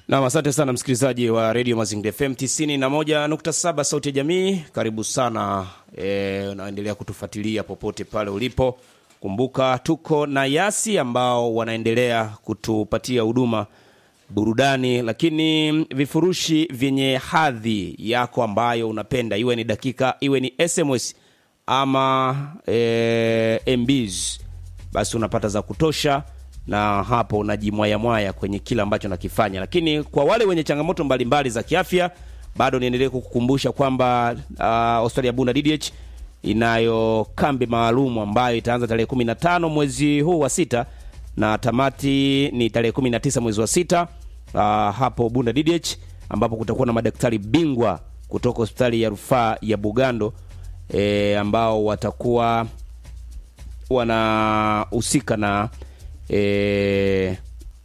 Nam, asante sana msikilizaji wa redio Mazingira FM 91.7 sauti ya jamii. Karibu sana e, unaendelea kutufuatilia popote pale ulipo. Kumbuka tuko na Yasi ambao wanaendelea kutupatia huduma burudani, lakini vifurushi vyenye hadhi yako ambayo unapenda, iwe ni dakika, iwe ni SMS ama e, MBs, basi unapata za kutosha na hapo unajimwayamwaya kwenye kile ambacho nakifanya. Lakini kwa wale wenye changamoto mbalimbali mbali za kiafya, bado niendelee kukukumbusha kwamba uh, hospitali ya Bunda DDH inayo kambi maalum ambayo itaanza tarehe 15 mwezi huu wa sita na tamati ni tarehe 19 mwezi wa sita uh, hapo Bunda DDH ambapo kutakuwa na madaktari bingwa kutoka hospitali ya rufaa ya Bugando e, ambao watakuwa wanahusika na e,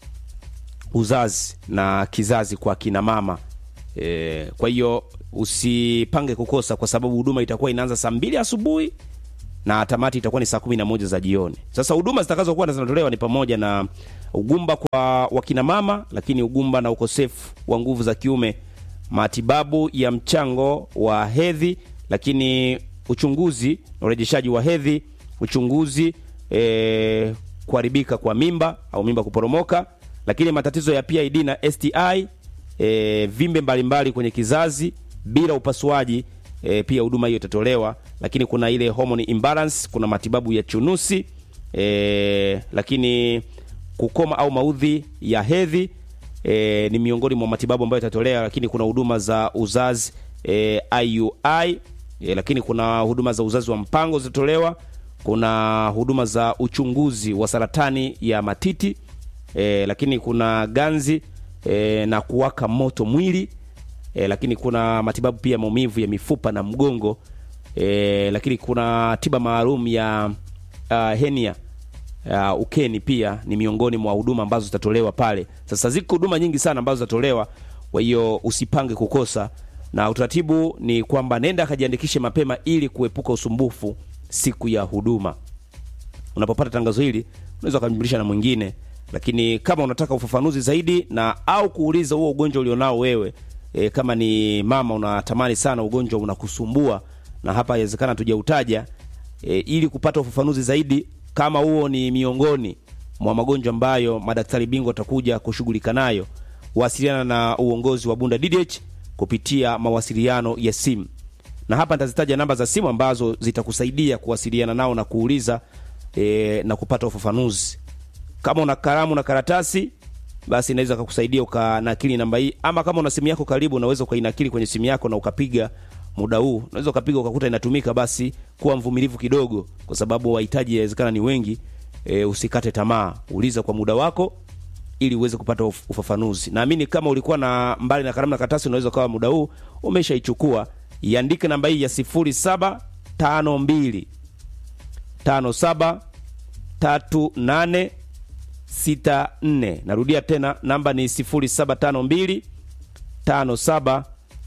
uzazi na kizazi kwa kina mama e, kwa hiyo usipange kukosa, kwa sababu huduma itakuwa inaanza saa mbili asubuhi na tamati itakuwa ni saa kumi na moja za jioni. Sasa huduma zitakazokuwa zinatolewa ni pamoja na ugumba kwa wakina mama, lakini ugumba na ukosefu wa nguvu za kiume, matibabu ya mchango wa hedhi, lakini uchunguzi na urejeshaji wa hedhi, uchunguzi e, kuharibika kwa mimba au mimba kuporomoka, lakini matatizo ya PID na STI, e, vimbe mbalimbali mbali kwenye kizazi bila upasuaji e, pia huduma hiyo itatolewa. Lakini kuna ile hormone imbalance, kuna matibabu ya chunusi e, lakini kukoma au maudhi ya hedhi e, ni miongoni mwa matibabu ambayo itatolewa. Lakini kuna huduma za uzazi e, IUI e, lakini kuna huduma za uzazi wa mpango zitatolewa kuna huduma za uchunguzi wa saratani ya matiti e, lakini kuna ganzi e, na kuwaka moto mwili e, lakini kuna matibabu pia maumivu ya mifupa na mgongo e, lakini kuna tiba maalum ya uh, henia uh, ukeni pia ni miongoni mwa huduma ambazo zitatolewa pale. Sasa ziko huduma nyingi sana ambazo zitatolewa, kwa hiyo usipange kukosa, na utaratibu ni kwamba nenda akajiandikishe mapema ili kuepuka usumbufu siku ya huduma. Unapopata tangazo hili, unaweza ukamjulisha na mwingine, lakini kama unataka ufafanuzi zaidi na au kuuliza huo ugonjwa ulionao wewe e, kama ni mama unatamani sana ugonjwa unakusumbua na hapa inawezekana tujautaja e, ili kupata ufafanuzi zaidi, kama huo ni miongoni mwa magonjwa ambayo madaktari bingwa watakuja kushughulika nayo, wasiliana na uongozi wa Bunda DDH kupitia mawasiliano ya simu na hapa nitazitaja namba za simu ambazo zitakusaidia kuwasiliana nao na kuuliza e, na kupata ufafanuzi. Kama una kalamu na karatasi, basi inaweza kukusaidia ukanakili namba hii, ama kama una simu yako karibu, unaweza ukainakili kwenye simu yako na ukapiga muda huu. Unaweza ukapiga ukakuta inatumika, basi kuwa mvumilivu kidogo, kwa sababu wahitaji inawezekana ni wengi. E, usikate tamaa, uliza kwa muda wako ili uweze kupata ufafanuzi. Naamini kama ulikuwa na mbali na kalamu na karatasi, unaweza kawa muda huu umeshaichukua iandike namba hii ya 0752 57 38 64. Narudia tena namba ni 0752 57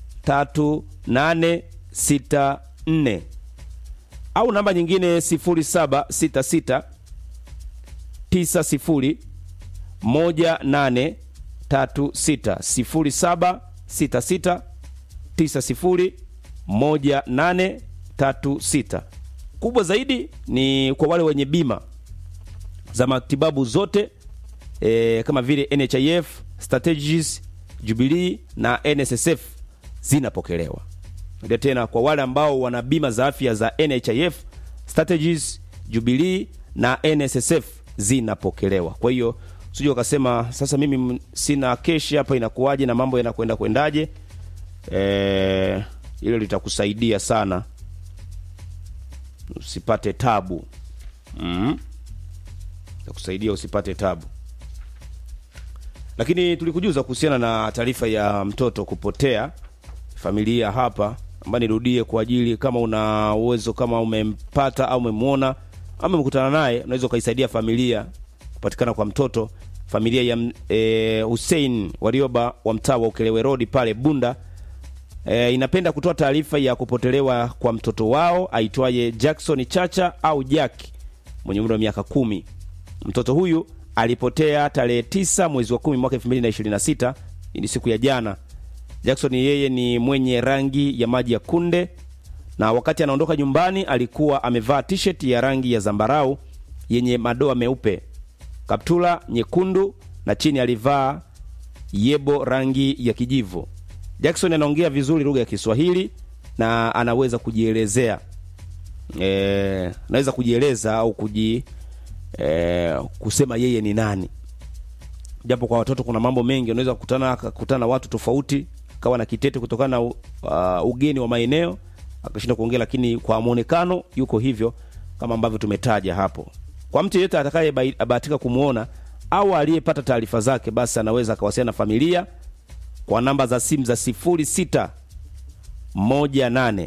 38 64, au namba nyingine 0766 90 18 36 0766 90 1836. Kubwa zaidi ni kwa wale wenye bima za matibabu zote e, kama vile NHIF, Strategies, Jubilee na NSSF zinapokelewa. Ndio tena kwa wale ambao wana bima za afya za NHIF, Strategies, Jubilee na NSSF zinapokelewa. Kwa hiyo usije ukasema sasa mimi sina keshi hapa, inakuwaje na mambo yanakwenda kwendaje? Eh, hilo litakusaidia sana usipate tabu mm. Takusaidia usipate tabu. Lakini tulikujuza kuhusiana na taarifa ya mtoto kupotea familia hapa, ambayo nirudie kwa ajili kama una uwezo, kama umempata au umemwona ama umekutana naye, unaweza ukaisaidia familia kupatikana kwa mtoto. Familia ya e, Hussein Warioba wa mtaa wa Ukelewe Road pale Bunda E, inapenda kutoa taarifa ya kupotelewa kwa mtoto wao aitwaye Jackson Chacha au Jack mwenye umri wa miaka kumi. Mtoto huyu alipotea tarehe tisa mwezi wa kumi mwaka 2026 hii ni siku ya jana. Jackson yeye ni mwenye rangi ya maji ya kunde, na wakati anaondoka nyumbani alikuwa amevaa t-shirt ya rangi ya zambarau yenye madoa meupe, kaptula nyekundu na chini alivaa yebo rangi ya kijivu. Jackson anaongea vizuri lugha ya Kiswahili na anaweza kujielezea e, anaweza kujieleza au kuji e, kusema yeye ni nani, japo kwa watoto kuna mambo mengi, unaweza kukutana kukutana na watu tofauti, kawa na kitete kutokana na uh, ugeni wa maeneo akashinda kuongea, lakini kwa muonekano yuko hivyo kama ambavyo tumetaja hapo. Kwa mtu yeyote atakayebahatika kumwona au aliyepata taarifa zake, basi anaweza akawasiliana na familia kwa namba za simu za 06 18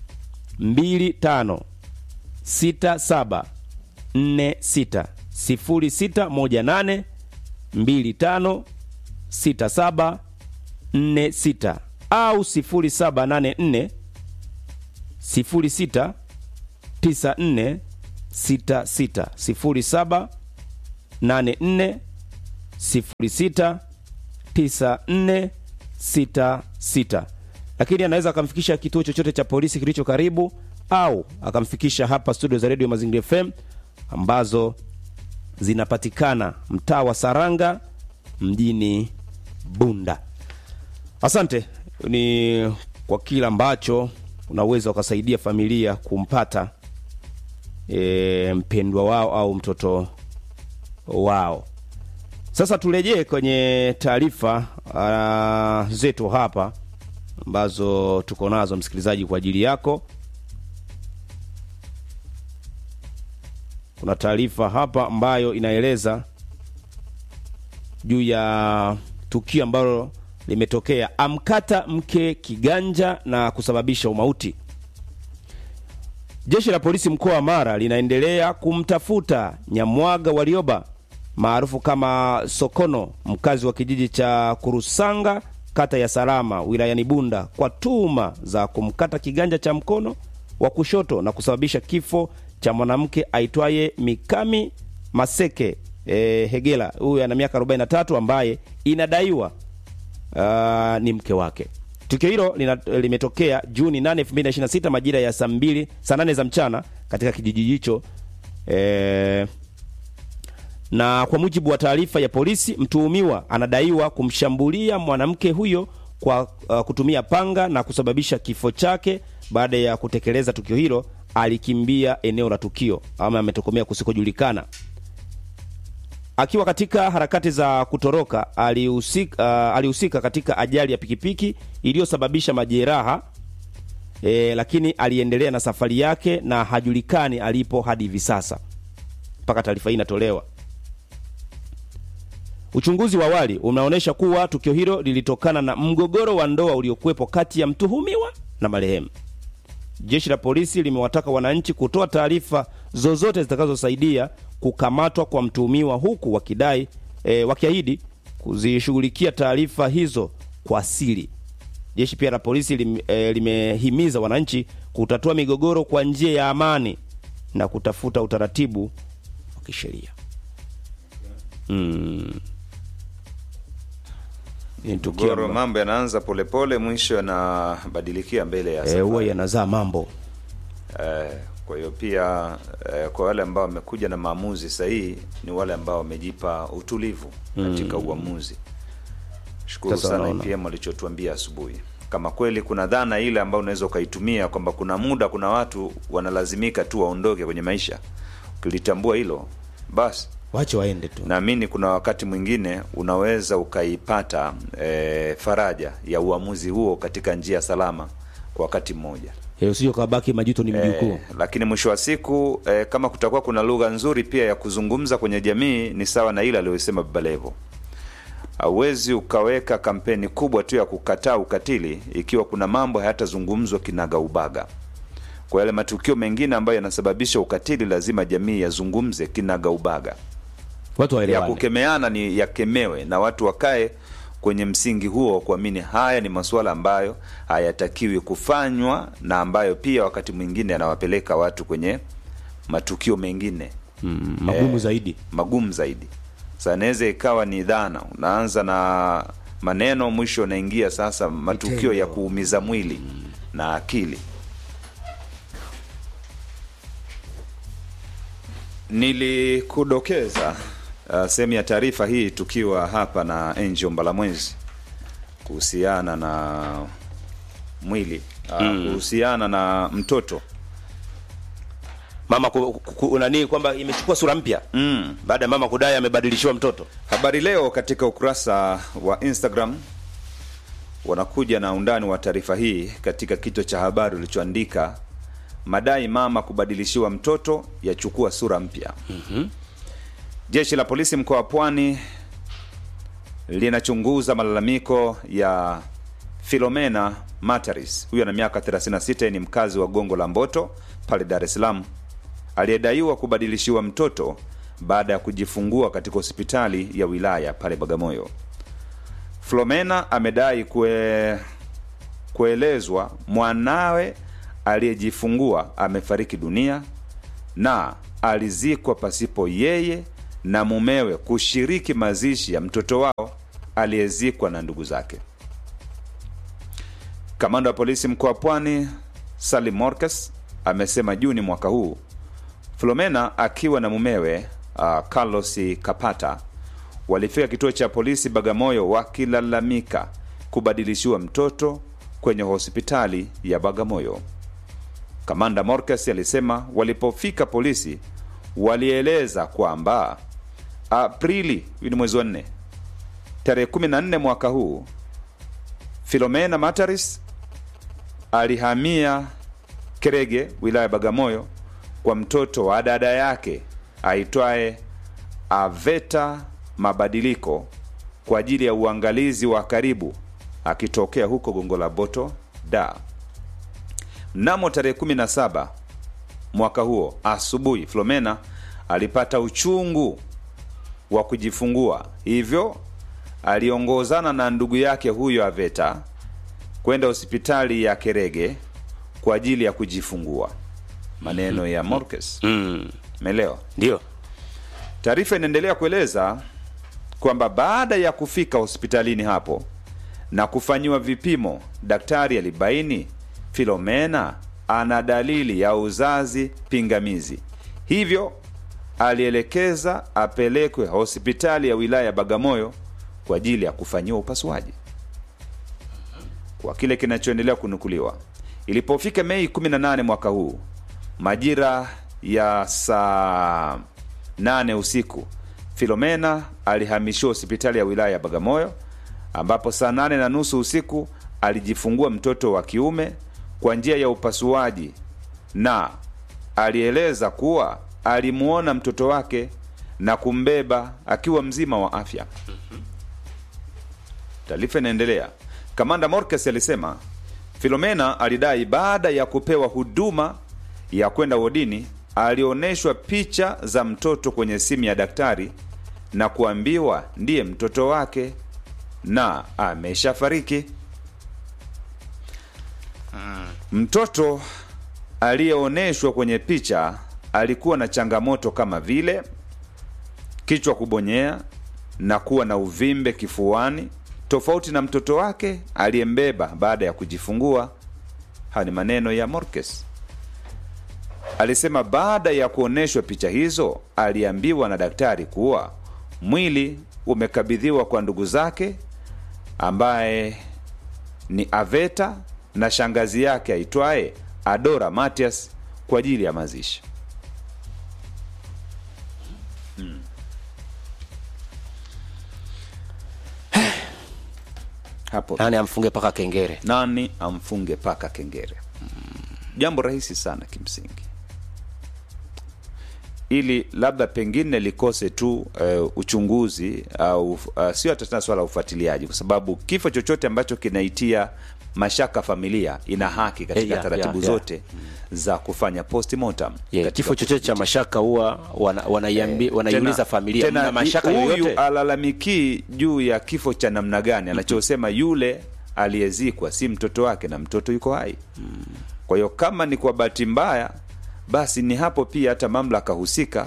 25 67 46 06 18 25 67 46 au 0784 06 94 66 07 84 06 94 66 lakini anaweza akamfikisha kituo chochote cha polisi kilicho karibu au akamfikisha hapa studio za redio Mazingira FM ambazo zinapatikana mtaa wa Saranga mjini Bunda. Asante ni kwa kila ambacho unaweza ukasaidia familia kumpata e, mpendwa wao au mtoto wao. Sasa turejee kwenye taarifa uh, zetu hapa ambazo tuko nazo msikilizaji, kwa ajili yako. Kuna taarifa hapa ambayo inaeleza juu ya tukio ambalo limetokea, amkata mke kiganja na kusababisha umauti. Jeshi la polisi mkoa wa Mara linaendelea kumtafuta Nyamwaga Warioba maarufu kama Sokono, mkazi wa kijiji cha Kurusanga, kata ya Salama, wilayani Bunda, kwa tuhuma za kumkata kiganja cha mkono wa kushoto na kusababisha kifo cha mwanamke aitwaye Mikami Maseke e, Hegela. Huyu ana miaka 43 ambaye inadaiwa uh, ni mke wake. Tukio hilo limetokea Juni 8, 2026 majira ya saa mbili saa nane za mchana katika kijiji hicho e, na kwa mujibu wa taarifa ya polisi, mtuhumiwa anadaiwa kumshambulia mwanamke huyo kwa uh, kutumia panga na kusababisha kifo chake. Baada ya kutekeleza tukio hilo, alikimbia eneo la tukio ama ametokomea kusikojulikana. Akiwa katika harakati za kutoroka, alihusika uh, alihusika katika ajali ya pikipiki iliyosababisha majeraha e, lakini aliendelea na safari yake na hajulikani alipo hadi hivi sasa mpaka taarifa hii inatolewa. Uchunguzi wa awali unaonyesha kuwa tukio hilo lilitokana na mgogoro wa ndoa uliokuwepo kati ya mtuhumiwa na marehemu. Jeshi la polisi limewataka wananchi kutoa taarifa zozote zitakazosaidia kukamatwa kwa mtuhumiwa, huku wakidai e, wakiahidi kuzishughulikia taarifa hizo kwa siri. Jeshi pia la polisi lim, e, limehimiza wananchi kutatua migogoro kwa njia ya amani na kutafuta utaratibu wa kisheria. Mm. Mgogoro, mambo yanaanza polepole, mwisho yanabadilikia mbele ya Eh, huwa safari. yanazaa mambo Eh, kwa hiyo pia eh, kwa wale ambao wamekuja na maamuzi sahihi ni wale ambao wamejipa utulivu katika uamuzi. Shukuru Sasa sana unaona. IPM walichotuambia asubuhi. Kama kweli kuna dhana ile ambayo unaweza ukaitumia kwamba kuna muda kuna watu wanalazimika tu waondoke kwenye maisha, ukilitambua hilo basi wache waende tu. naamini kuna wakati mwingine unaweza ukaipata e, faraja ya uamuzi huo katika njia salama kwa wakati mmoja Eh, usije ukabaki majuto ni mjukuu. e, lakini mwisho wa siku e, kama kutakuwa kuna lugha nzuri pia ya kuzungumza kwenye jamii ni sawa na ile aliyosema Baba Levo. Hauwezi ukaweka kampeni kubwa tu ya kukataa ukatili ikiwa kuna mambo hayatazungumzwa kinagaubaga. Kwa yale matukio mengine ambayo yanasababisha ukatili, lazima jamii yazungumze kinagaubaga Watu ya waelewane. kukemeana ni yakemewe na watu wakae kwenye msingi huo wa kuamini haya ni masuala ambayo hayatakiwi kufanywa na ambayo pia wakati mwingine yanawapeleka watu kwenye matukio mengine Mm, magumu Eh, zaidi. magumu zaidi. Sasa inaweza ikawa ni dhana, unaanza na maneno mwisho unaingia sasa matukio Vitendo. ya kuumiza mwili na akili nilikudokeza uh, sehemu ya taarifa hii tukiwa hapa na Angel Mbalamwezi kuhusiana na mwili uh, kuhusiana na mtoto mama ku, ku, ku, nani kwamba imechukua sura mpya mm. baada ya mama kudai amebadilishiwa mtoto Habari Leo katika ukurasa wa Instagram wanakuja na undani wa taarifa hii katika kichwa cha habari ulichoandika madai mama kubadilishiwa mtoto yachukua sura mpya. mm-hmm. Jeshi la polisi mkoa wa Pwani linachunguza malalamiko ya Filomena Mataris, huyo ana miaka 36, ni mkazi wa Gongo la Mboto pale Dar es Salaam, aliyedaiwa kubadilishiwa mtoto baada ya kujifungua katika hospitali ya wilaya pale Bagamoyo. Flomena amedai kue, kuelezwa mwanawe aliyejifungua amefariki dunia na alizikwa pasipo yeye na mumewe kushiriki mazishi ya mtoto wao aliyezikwa na ndugu zake. Kamanda wa polisi mkoa wa Pwani Salim Morcas amesema Juni mwaka huu Flomena akiwa na mumewe uh, Carlos Kapata walifika kituo cha polisi Bagamoyo wakilalamika kubadilishiwa mtoto kwenye hospitali ya Bagamoyo. Kamanda Morcas alisema walipofika polisi walieleza kwamba Aprili, hii ni mwezi wa nne, tarehe 14 mwaka huu Filomena Mataris alihamia Kerege, wilaya ya Bagamoyo, kwa mtoto wa dada yake aitwaye Aveta Mabadiliko kwa ajili ya uangalizi wa karibu akitokea huko Gongo la Boto da. Mnamo tarehe 17 mwaka huo asubuhi, Flomena alipata uchungu wa kujifungua, hivyo aliongozana na ndugu yake huyo Aveta kwenda hospitali ya Kerege kwa ajili ya kujifungua. Maneno ya Morcas, mm. umeelewa? ndio Taarifa inaendelea kueleza kwamba baada ya kufika hospitalini hapo na kufanyiwa vipimo, daktari alibaini Filomena ana dalili ya uzazi pingamizi, hivyo alielekeza apelekwe hospitali ya wilaya ya Bagamoyo kwa ajili ya kufanyiwa upasuaji. Kwa kile kinachoendelea kunukuliwa, ilipofika Mei 18 mwaka huu majira ya saa 8 usiku, Filomena alihamishiwa hospitali ya wilaya ya Bagamoyo ambapo saa nane na nusu usiku alijifungua mtoto wa kiume kwa njia ya upasuaji, na alieleza kuwa alimuona mtoto wake na kumbeba akiwa mzima wa afya. Taarifa inaendelea. Kamanda Morcas alisema Filomena alidai baada ya kupewa huduma ya kwenda wodini alionyeshwa picha za mtoto kwenye simu ya daktari na kuambiwa ndiye mtoto wake na ameshafariki. Mtoto aliyeonyeshwa kwenye picha alikuwa na changamoto kama vile kichwa kubonyea na kuwa na uvimbe kifuani, tofauti na mtoto wake aliyembeba baada ya kujifungua. Haya ni maneno ya Morcas. Alisema baada ya kuonyeshwa picha hizo, aliambiwa na daktari kuwa mwili umekabidhiwa kwa ndugu zake ambaye ni Aveta na shangazi yake aitwaye Adora Matias kwa ajili ya mazishi. Hapo nani amfunge paka kengere nani amfunge paka kengere? Jambo rahisi sana kimsingi, ili labda pengine likose tu uh, uchunguzi au uh, sio hata tena swala la ufuatiliaji, kwa sababu kifo chochote ambacho kinaitia mashaka familia ina haki katika Eh, yeah, taratibu yeah, yeah. zote za kufanya postmortem yeah, katika kifo chochote cha mashaka huwa wana, wanaiambi, wanaiuliza tena- familia tena mna mashaka huyu yoyote alalamikii juu ya kifo cha namna gani anachosema yule aliyezikwa si mtoto wake na mtoto yuko hai kwa hiyo kama ni kwa bahati mbaya basi ni hapo pia hata mamlaka husika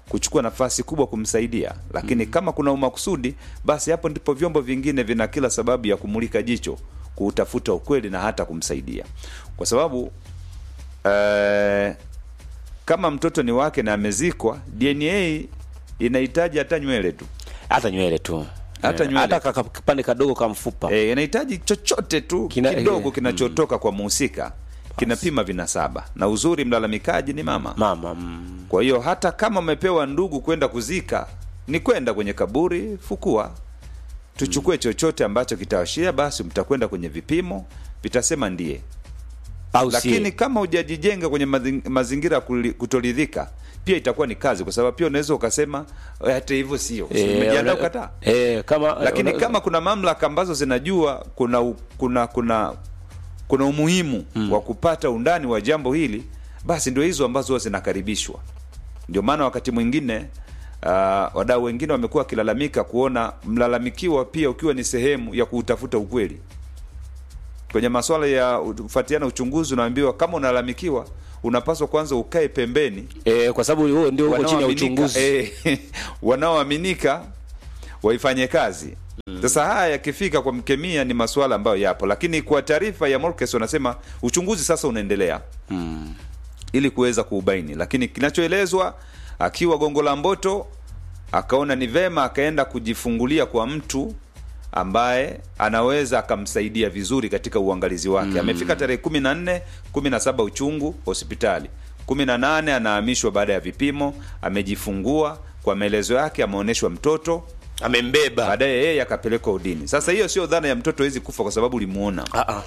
kuchukua nafasi kubwa kumsaidia, lakini kama kuna umakusudi, basi hapo ndipo vyombo vingine vina kila sababu ya kumulika jicho, kuutafuta ukweli na hata kumsaidia, kwa sababu eh, kama mtoto ni wake na amezikwa, DNA inahitaji hata nywele tu hata nywele tu Hata Eh, nywele hata ka- kipande kadogo ka mfupa e, inahitaji chochote tu Kina- kidogo eh, kinachotoka kwa muhusika kinapima vinasaba, na uzuri mlalamikaji ni mama. mama mm. Kwa hiyo hata kama umepewa ndugu kwenda kuzika, ni kwenda kwenye kaburi, fukua, tuchukue chochote ambacho kitawashia, basi mtakwenda kwenye vipimo, vitasema ndiye. au Lakini si kama hujajijenga kwenye mazing- mazingira ya kuli- kutoridhika, pia itakuwa ni kazi, kwa sababu pia unaweza ukasema "Eh, hata hivyo sio, Si Eh, umejiandaa una- kukataa eh, kama lakini una- kama kuna mamlaka ambazo zinajua kuna u- kuna kuna kuna umuhimu wa kupata undani wa jambo hili, basi ndio hizo ambazo huwa zinakaribishwa. Ndio maana wakati mwingine uh, wadau wengine wamekuwa wakilalamika kuona mlalamikiwa pia ukiwa ni sehemu ya kuutafuta ukweli kwenye masuala ya kufuatiana uchunguzi. Unaambiwa kama unalalamikiwa, unapaswa kwanza ukae pembeni eh, kwa sababu huo ndio uko chini ya wanaoaminika- uchunguzi eh, wanaoaminika waifanye kazi. Sasa haya yakifika kwa mkemia ni masuala ambayo yapo, lakini kwa taarifa ya Morkes wanasema uchunguzi sasa unaendelea ili kuweza kuubaini, lakini kinachoelezwa akiwa Gongo la Mboto akaona ni vema akaenda kujifungulia kwa mtu ambaye anaweza akamsaidia vizuri katika uangalizi wake. Amefika tarehe kumi na nne kumi na saba uchungu hospitali, kumi na nane anahamishwa baada ya vipimo, amejifungua. Kwa maelezo yake ameonyeshwa mtoto, amembeba baadaye yeye akapelekwa udini. Sasa hiyo sio dhana ya mtoto hawezi kufa kwa sababu ulimuona, Ah, ah.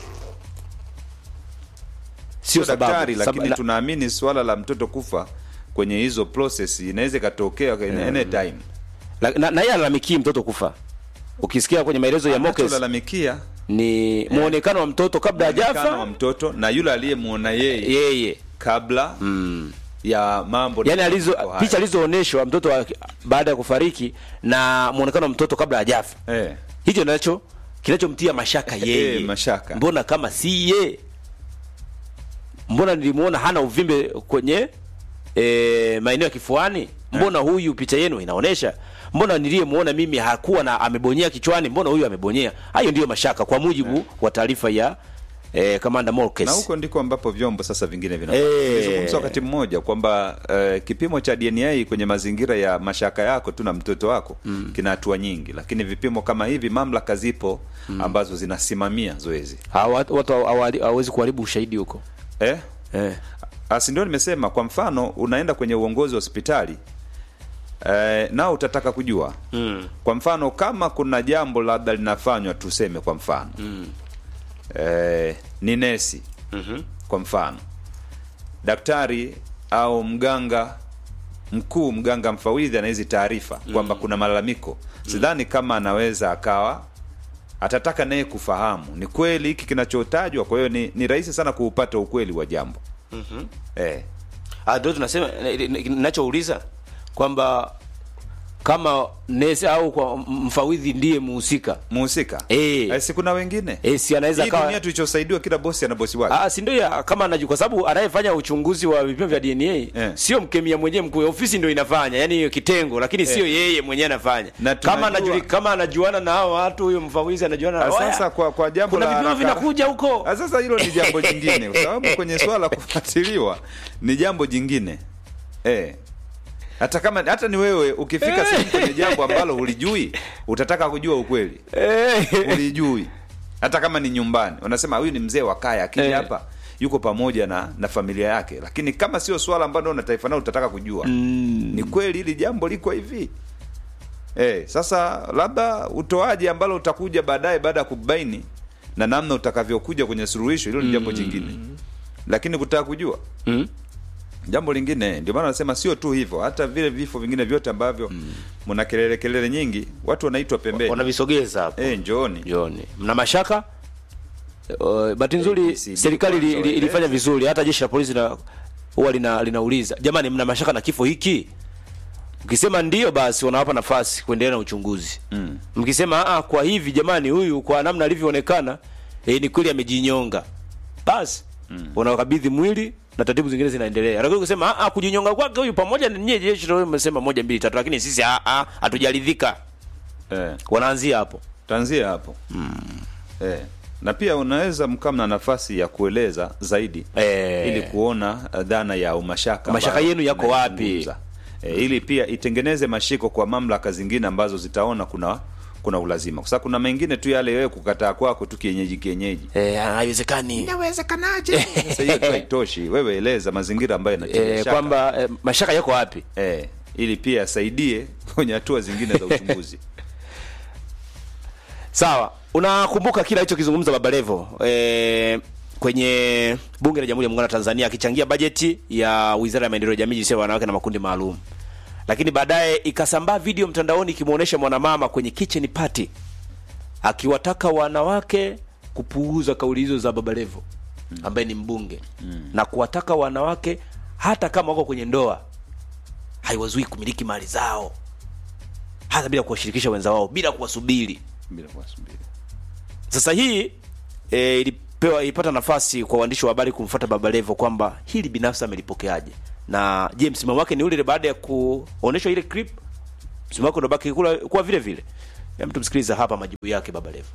sio Sio sababu. daktari, lakini Sab- la- tunaamini swala la mtoto kufa kwenye hizo process inaweza ikatokea any time. La- na, na yeye alalamikie mtoto kufa ukisikia kwenye maelezo ya Mokes Anacholalamikia ni muonekano wa mtoto kabla muonekano wa hajafa mtoto na yule aliyemuona yeye yeye kabla ya mambo yani alizo mambo haya. picha alizoonyeshwa mtoto wa- baada ya kufariki na muonekano wa mtoto kabla hajafa eh. hicho nacho kinachomtia mashaka yeye Eh, mashaka. mbona kama si ye mbona nilimuona hana uvimbe kwenye e, maeneo ya kifuani mbona huyu picha yenu inaonyesha mbona niliyemuona mimi hakuwa na amebonyea kichwani mbona huyu amebonyea hayo ndiyo mashaka kwa mujibu wa taarifa ya e, kamanda Morkes na huko ndiko ambapo vyombo sasa vingine vina Eh. Nilizungumza wakati mmoja kwamba eh, kipimo cha DNA kwenye mazingira ya mashaka yako tu na mtoto wako kina hatua nyingi, lakini vipimo kama hivi mamlaka zipo ambazo zinasimamia zoezi Hawa- watu hawali- hawawezi kuharibu ushahidi huko eh? eh. Asi ndio nimesema, kwa mfano unaenda kwenye uongozi wa hospitali eh, nao utataka kujua mm. kwa mfano kama kuna jambo labda linafanywa tuseme kwa mfano Mm. eh, ni nesi Mhm. kwa mfano daktari au mganga mkuu mganga mfawidhi ana hizi taarifa kwamba kuna malalamiko sidhani kama anaweza akawa atataka naye kufahamu ni kweli hiki kinachotajwa kwa hiyo ni, ni rahisi sana kuupata ukweli wa jambo eh. Ah, ndio tunasema eh, eh, ninachouliza kwamba kama nesi au kwa m- mfawidhi ndiye muhusika muhusika Eh. eh, si kuna wengine eh, si anaweza hii kawa dunia tulichosaidiwa kila bosi ana bosi wake Ah, si ndio ya kama anajua kwa sababu anayefanya uchunguzi wa vipimo vya DNA Eh. sio mkemia mwenyewe mkuu, ofisi ndio inafanya, yani hiyo kitengo, lakini sio yeye mwenyewe anafanya. Na Kama tunajua- anajuli, kama anajuana na hao watu, huyo mfawidhi anajuana na Ah, waya. sasa kwa kwa jambo kuna la vipimo haraka- vinakuja huko. Ah, sasa hilo ni jambo jingine kwa sababu kwenye swala la kufuatiliwa ni jambo jingine eh. hata kama hata ni wewe ukifika Eh. sehemu kwenye jambo ambalo hulijui utataka kujua ukweli Eh. hulijui hata kama ni nyumbani unasema huyu ni mzee wa kaya akija Eh. hapa yuko pamoja na na familia yake lakini kama sio swala ambalo una taifa nao utataka kujua Mm. ni kweli hili jambo liko hivi eh, sasa labda utoaji ambalo utakuja baadaye baada ya kubaini na namna utakavyokuja kwenye suluhisho hilo ni jambo jingine lakini kutaka kujua Mm. jambo lingine ndio maana nasema sio tu hivyo hata vile vifo vingine vyote ambavyo mna kelele kelele nyingi watu wanaitwa pembeni Wanavisogeza hapo. eh, njooni Jioni. Mna mashaka? Uh, bahati nzuri ABCD serikali ili- kwanza ili- ilifanya waeleze. vizuri, hata jeshi la polisi na huwa lina, linauliza jamani, mna mashaka na kifo hiki? Ukisema ndio, basi wanawapa nafasi kuendelea na uchunguzi. Mm. Mkisema ah, kwa hivi jamani, huyu kwa namna alivyoonekana eh, ni kweli amejinyonga, basi unawakabidhi mwili na taratibu zingine zinaendelea lakini kusema ah kujinyonga kwake huyu pamoja na nyie jeshi ndio mmesema moja mbili tatu lakini sisi ah ah hatujaridhika eh. wanaanzia hapo Tanzia hapo eh. Na pia unaweza mkama na nafasi ya kueleza zaidi Eh. ili kuona uh, dhana ya umashaka Mashaka ambayo yenu yako wapi? tunaizungumza. eh, ili pia itengeneze mashiko kwa mamlaka zingine ambazo zitaona kuna kuna ulazima, kwa sababu kuna mengine tu yale wewe kukataa kwako tu kienyeji kienyeji eh haiwezekani inawezekanaje? Sasa hiyo tu haitoshi, wewe eleza mazingira ambayo yanatia eh, shaka kwamba eh, mashaka yako wapi eh, ili pia asaidie kwenye hatua zingine za uchunguzi. Sawa, unakumbuka kila alichokizungumza Baba Levo e, kwenye Bunge la Jamhuri ya Muungano wa Tanzania akichangia bajeti ya Wizara ya Maendeleo ya Jamii, Jinsia ya Wanawake na Makundi Maalum, lakini baadaye ikasambaa video mtandaoni ikimwonyesha mwanamama kwenye kitchen party akiwataka wanawake kupuuza kauli hizo za Baba Levo ambaye ni mbunge na kuwataka wanawake hata kama wako kwenye ndoa haiwazui kumiliki mali zao hata bila kuwashirikisha wenza wao bila kuwasubiri Bila kuwasubiri. sasa hii e, ilipewa ilipata nafasi kwa waandishi wa habari kumfuata Baba Levo kwamba hili binafsi amelipokeaje, na je, msimamo wake ni ule ule baada ya kuonyeshwa ile clip? Msimamo wake unabaki kula kuwa vile vile? Hem, tumsikiliza hapa majibu yake Baba Levo.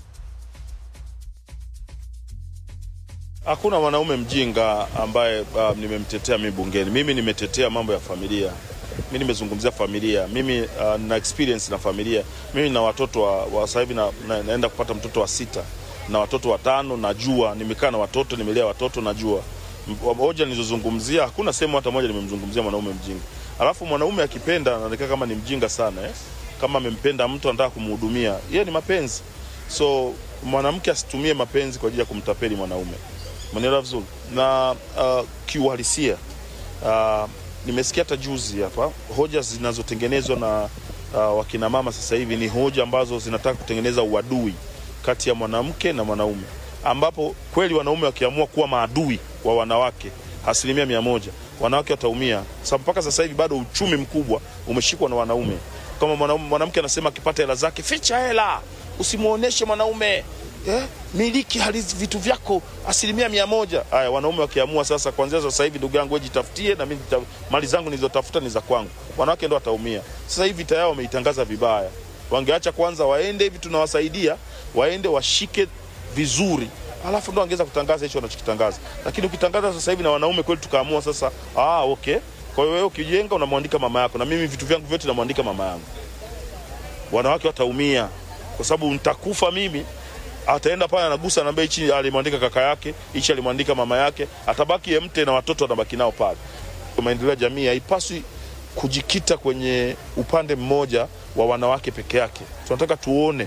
Hakuna mwanaume mjinga ambaye uh, nimemtetea mimi bungeni. Mimi nimetetea mambo ya familia, mi nimezungumzia familia. Mimi uh, na experience na familia. Mimi na watoto wa, wa sasa hivi na, na, naenda kupata mtoto wa sita na watoto watano. Najua nimekaa na watoto, nimelea watoto, najua M- hoja nilizozungumzia. Hakuna sehemu hata moja nimemzungumzia mwanaume mjinga. Alafu mwanaume akipenda anaonekana kama ni mjinga sana eh? Kama amempenda mtu anataka kumhudumia, yeye ni mapenzi. So mwanamke asitumie mapenzi kwa ajili ya kumtapeli mwanaume Manielewa vizuri na uh, kiuhalisia uh, nimesikia hata juzi hapa hoja zinazotengenezwa na uh, wakina mama sasa hivi ni hoja ambazo zinataka kutengeneza uadui kati ya mwanamke na mwanaume, ambapo kweli wanaume wakiamua kuwa maadui wa wanawake asilimia mia moja wanawake wataumia, sababu mpaka sasa hivi bado uchumi mkubwa umeshikwa na wanaume. Kama mwanaume- mwanamke anasema akipata hela zake, ficha hela, usimwonyeshe mwanaume eh, miliki hali vitu vyako asilimia mia moja. Haya, wanaume wakiamua sasa, kuanzia sasa hivi, ndugu yangu, wewe jitafutie na mimi nita- mali zangu nilizotafuta ni za kwangu, wanawake ndo wataumia. Sasa hivi vita yao wameitangaza vibaya. Wangeacha kwanza waende hivi, tunawasaidia waende washike vizuri alafu ndo angeweza kutangaza hicho wanachokitangaza, lakini ukitangaza sasa hivi na wanaume kweli, tukaamua sasa, ah, okay. Kwa hiyo wewe ukijenga unamwandika mama yako, na mimi vitu vyangu vyote namwandika mama yangu. Wanawake wataumia kwa sababu nitakufa mimi, ataenda pale anagusa, anaambia hichi alimwandika kaka yake, hichi alimwandika mama yake, atabaki mte na watoto atabaki nao pale. Maendeleo ya jamii haipaswi kujikita kwenye upande mmoja wa wanawake peke yake. Tunataka tuone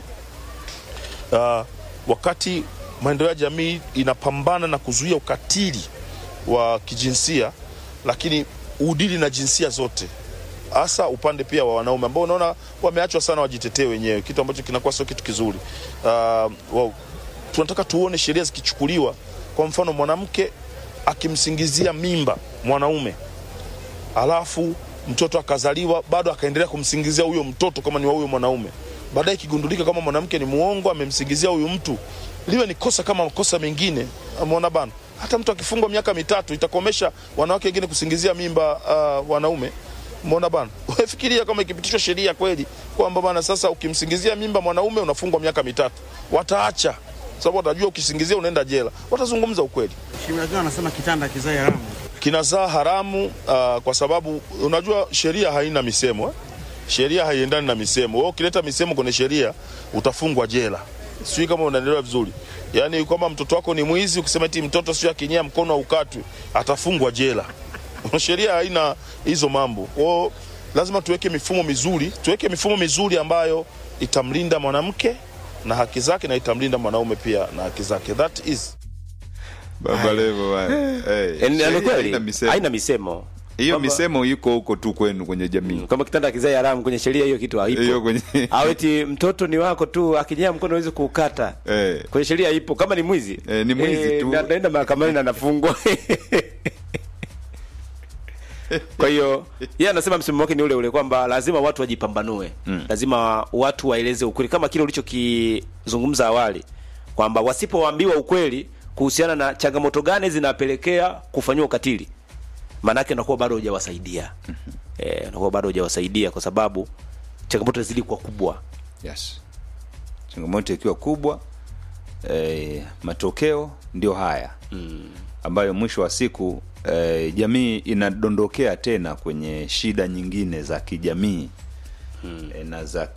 uh, wakati maendeleo ya jamii inapambana na kuzuia ukatili wa kijinsia, lakini udili na jinsia zote, hasa upande pia wa wanaume ambao unaona wameachwa sana wajitetee wenyewe, kitu ambacho kinakuwa sio kitu kizuri. Uh, wow. Tunataka tuone sheria zikichukuliwa, kwa mfano mwanamke akimsingizia mimba mwanaume alafu mtoto akazaliwa bado akaendelea kumsingizia huyo mtoto kama ni wa huyo mwanaume, baadaye ikigundulika kama mwanamke ni muongo, amemsingizia huyu mtu, liwe ni kosa kama makosa mengine. Ameona bana, hata mtu akifungwa miaka mitatu itakomesha wanawake wengine kusingizia mimba uh, wanaume. Umeona bana, wewe fikiria kama ikipitishwa sheria kweli kwamba bana, sasa ukimsingizia mimba mwanaume unafungwa miaka mitatu, wataacha sababu watajua ukisingizia unaenda jela, watazungumza ukweli Shimrakiwa anasema kitanda kizai haramu. kinazaa haramu uh, kwa sababu unajua sheria haina misemo eh? Sheria haiendani na misemo. Wewe ukileta misemo kwenye sheria utafungwa jela. Sijui kama unaelewa vizuri. Yaani kama mtoto wako ni mwizi, ukisema eti mtoto sio akinyea mkono aukatwe, atafungwa jela. sheria haina hizo mambo. Kwa hiyo lazima tuweke mifumo mizuri, tuweke mifumo mizuri ambayo itamlinda mwanamke na haki zake na itamlinda mwanaume pia na haki zake. That is Baba Levo bwana. Eh, Yaani, ni sheria kweli haina misemo. haina misemo Hiyo Kwamba- misemo iko huko tu kwenu kwenye jamii. kama kitanda kizai haramu kwenye sheria hiyo kitu haipo. Hiyo kwenye au eti mtoto ni wako tu akinyea mkono huwezi kuukata Eh. kwenye sheria ipo kama ni mwizi Eh, ni mwizi tu. na- naenda mahakamani na anafungwa kwa hiyo yeye anasema msimamo wake ni ule ule kwamba lazima watu wajipambanue mm. lazima watu waeleze ukweli kama kile ulichokizungumza awali kwamba wasipoambiwa ukweli kuhusiana na changamoto gani zinapelekea kufanyiwa ukatili maanake unakuwa bado hujawasaidia eh, unakuwa bado hujawasaidia kwa sababu changamoto zili kuwa kubwa yes changamoto ikiwa kubwa eh, matokeo ndio haya mm. ambayo mwisho wa siku eh, jamii inadondokea tena kwenye shida nyingine za kijamii mm. eh, na za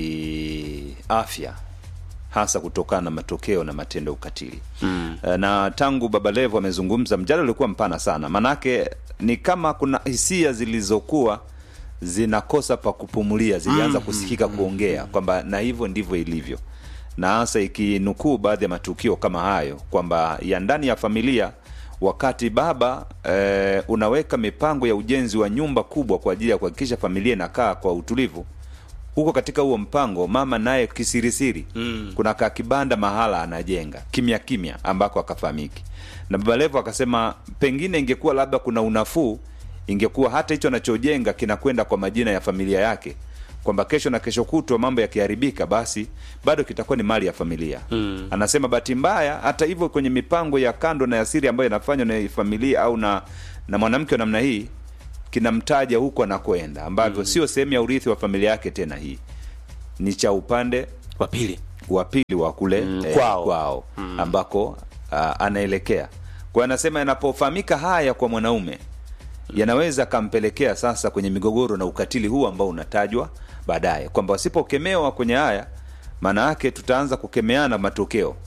kiafya hasa kutokana na matokeo na matendo ya ukatili mm. eh, na tangu baba levo amezungumza mjadala ulikuwa mpana sana manake ni kama kuna hisia zilizokuwa zinakosa pa kupumulia zilianza kusikika kuongea kwamba na hivyo ndivyo ilivyo na hasa ikinukuu baadhi ya matukio kama hayo kwamba ya ndani ya familia wakati baba eh, unaweka mipango ya ujenzi wa nyumba kubwa kwa ajili ya kuhakikisha familia inakaa kwa utulivu huko katika huo mpango mama naye kisirisiri mm. kuna ka kibanda mahala anajenga kimya kimya ambako akafahamiki na baba levo akasema pengine ingekuwa labda kuna unafuu ingekuwa hata hicho anachojenga kinakwenda kwa majina ya familia yake kwamba kesho na kesho kutwa mambo yakiharibika basi bado kitakuwa ni mali ya familia mm. anasema bahati mbaya hata hivyo kwenye mipango ya kando na ya siri ambayo inafanywa na familia au na na mwanamke wa namna hii kinamtaja huko anakwenda ambavyo mm. sio sehemu ya urithi wa familia yake tena hii ni cha upande wa pili wa pili wa kule Mm, eh, kwao. kwao ambako uh, anaelekea kwa hiyo anasema yanapofahamika haya kwa mwanaume yanaweza akampelekea sasa kwenye migogoro na ukatili huu ambao unatajwa baadaye kwamba wasipokemewa kwenye haya maana yake tutaanza kukemeana matokeo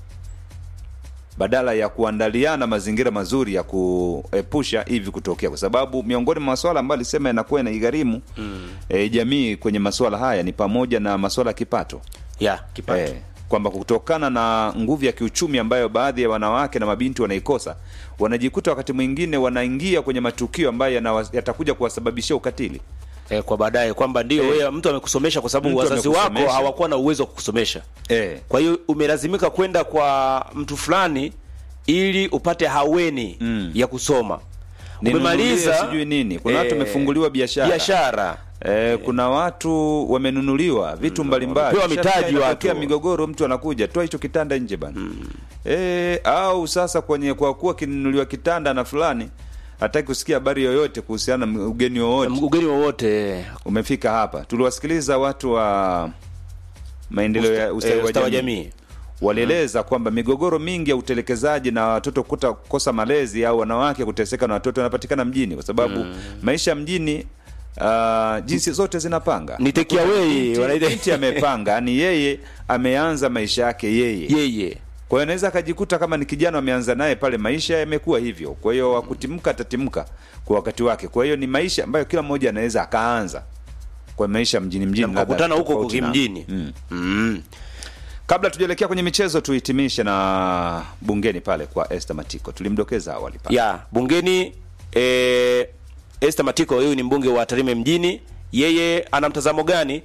badala ya kuandaliana mazingira mazuri ya kuepusha hivi kutokea kwa sababu miongoni mwa maswala ambayo alisema yanakuwa yanaigharimu mm. e, jamii kwenye maswala haya ni pamoja na maswala ya kipato ya kipato eh, kwamba kutokana na nguvu ya kiuchumi ambayo baadhi ya wanawake na mabinti wanaikosa wanajikuta wakati mwingine wanaingia kwenye matukio ambayo yanawa- yatakuja kuwasababishia ukatili eh, kwa baadaye kwamba ndio Eh. wewe mtu amekusomesha kwa sababu Mtu wazazi wako amekusomesha. hawakuwa na uwezo wa kukusomesha eh, kwa hiyo umelazimika kwenda kwa mtu fulani ili upate haweni Mm. ya kusoma ninunulie umemaliza sijui nini kuna watu eh, wamefunguliwa biashara biashara Eh, kuna watu wamenunuliwa vitu mbalimbali wamepewa mitaji Sasa inatokea watu. migogoro mtu anakuja toa hicho kitanda nje bana eh, au sasa kwenye kwa kuwa kinunuliwa kitanda na fulani hataki kusikia habari yoyote kuhusiana na ugeni wowote ugeni wowote umefika hapa tuliwasikiliza watu wa maendeleo ya ustawi eh, wa ustawi wa jamii jamii walieleza kwamba migogoro mingi ya utelekezaji na watoto kuta kukosa malezi au wanawake kuteseka na watoto yanapatikana mjini kwa sababu maisha mjini uh, jinsi zote zinapanga Ni take away, Binti- wanaita- binti amepanga yani yeye ameanza maisha yake yeye yeye kwa hiyo anaweza akajikuta kama ni kijana ameanza naye pale maisha yamekuwa hivyo kwa hiyo wakutimka atatimka kwa wakati wake kwa hiyo ni maisha ambayo kila mmoja anaweza akaanza kwa maisha mjini mjini Na mkakutana labda huko huko tofauti na- kimjini. mm. mm. kabla tujaelekea kwenye michezo tuhitimishe na bungeni pale kwa Esther Matiko tulimdokeza awali pale ya bungeni eh, Esther Matiko huyu ni mbunge wa Tarime mjini yeye ana mtazamo gani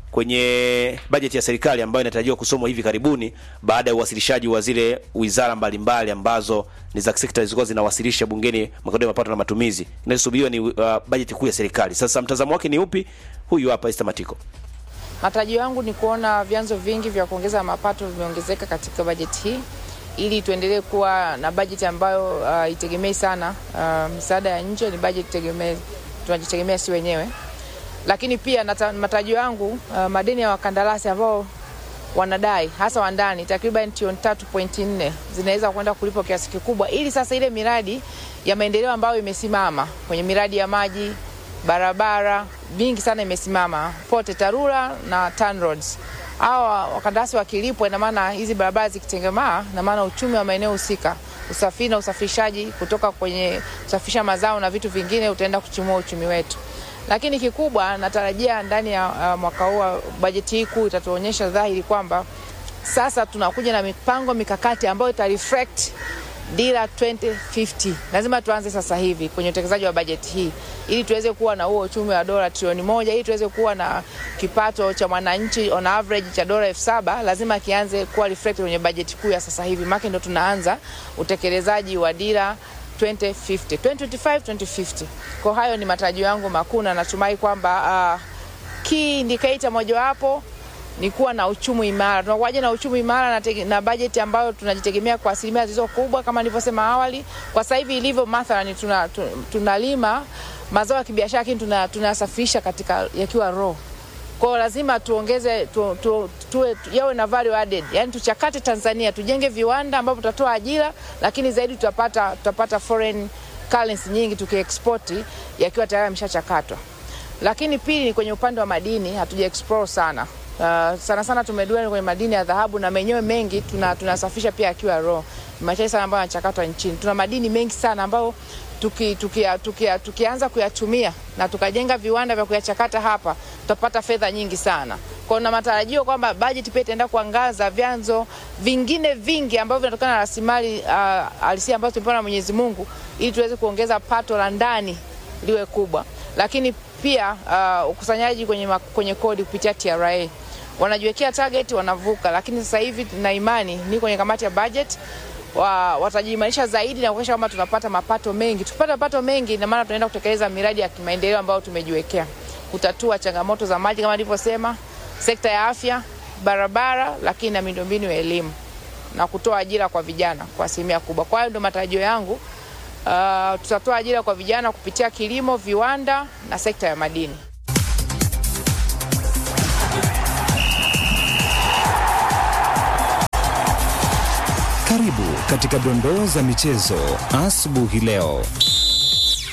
kwenye bajeti ya serikali ambayo inatarajiwa kusomwa hivi karibuni baada ya uwasilishaji wa zile wizara mbalimbali ambazo ni za sekta zilikuwa zinawasilisha bungeni makadirio ya mapato na matumizi inayosubiriwa ni uh, bajeti kuu ya serikali sasa mtazamo wake ni upi huyu hapa Esther Matiko Matarajio yangu ni kuona vyanzo vingi vya kuongeza mapato vimeongezeka katika bajeti hii ili tuendelee kuwa na bajeti ambayo uh, itegemei sana uh, misaada ya nje, ni bajeti tegemee, tunajitegemea si wenyewe. Lakini pia nata, matarajio yangu uh, madeni ya wakandarasi ambao wanadai hasa wa ndani takriban trilioni 3.4 zinaweza kwenda kulipwa kiasi kikubwa, ili sasa ile miradi ya maendeleo ambayo imesimama kwenye miradi ya maji, barabara vingi sana imesimama, pote TARURA na TANROADS. Hawa wakandarasi wakilipwa, ina maana hizi barabara zikitengemaa, ina maana uchumi wa maeneo husika, usafiri na usafirishaji kutoka kwenye kusafirisha mazao na vitu vingine utaenda kuchumua uchumi wetu lakini kikubwa natarajia ndani ya uh, mwaka huu wa bajeti hii kuu itatuonyesha dhahiri kwamba sasa tunakuja na mipango mikakati ambayo ita reflect dira 2050 lazima tuanze sasa hivi kwenye utekelezaji wa bajeti hii ili tuweze kuwa na huo uchumi wa dola trilioni moja ili tuweze kuwa na kipato cha mwananchi on average cha dola elfu saba lazima kianze kuwa reflect kwenye bajeti kuu ya sasa hivi make ndo tunaanza utekelezaji wa dira 2050 2025 2050 kwa hayo ni matarajio yangu makuu na natumai kwamba uh, key indicator mojawapo ni kuwa na uchumi imara. Tunakuwaje na uchumi imara na, tege- na bajeti ambayo tunajitegemea kwa asilimia zilizo kubwa kama nilivyosema awali. Kwa sasa hivi ilivyo, mathalani tuna, tu- tunalima mazao ya kibiashara lakini tuna- tunayasafirisha katika yakiwa raw kwa hiyo lazima tuongeze tu, tu, tuwe tu, yawe na value added, yani tuchakate Tanzania, tujenge viwanda ambavyo tutatoa ajira, lakini zaidi tutapata, tutapata foreign currency nyingi tukiexporti yakiwa tayari yameshachakatwa. Lakini pili ni kwenye upande wa madini, hatuja explore sana. Uh, sana sana tumedwell kwenye madini ya dhahabu na menyewe mengi tuna tunasafisha pia akiwa raw. Ni machache sana ambayo yanachakatwa nchini. Tuna madini mengi sana ambayo tuki, tuki, tuki, tukianza kuyatumia na tukajenga viwanda vya kuyachakata hapa tutapata fedha nyingi sana. Kwa hiyo na matarajio kwamba bajeti pia itaenda kuangaza vyanzo vingine vingi ambavyo vinatokana na rasilimali uh, halisia ambazo tumepewa na Mwenyezi Mungu ili tuweze kuongeza pato la ndani liwe kubwa, lakini pia uh, ukusanyaji kwenye, ma- kwenye kodi kupitia TRA wanajiwekea target wanavuka, lakini sasa hivi na imani ni kwenye kamati ya budget wa, watajiimarisha zaidi na kuhakikisha kwamba tunapata mapato mengi. Tukipata mapato mengi, ina maana tunaenda kutekeleza miradi ya kimaendeleo ambayo tumejiwekea, kutatua changamoto za maji kama nilivyosema, sekta ya afya, barabara, lakini na miundombinu ya elimu na kutoa ajira kwa vijana kwa asilimia kubwa. Kwa hiyo ndio matarajio yangu. Uh, tutatoa ajira kwa vijana kupitia kilimo, viwanda na sekta ya madini. Karibu katika dondoo za michezo asubuhi leo.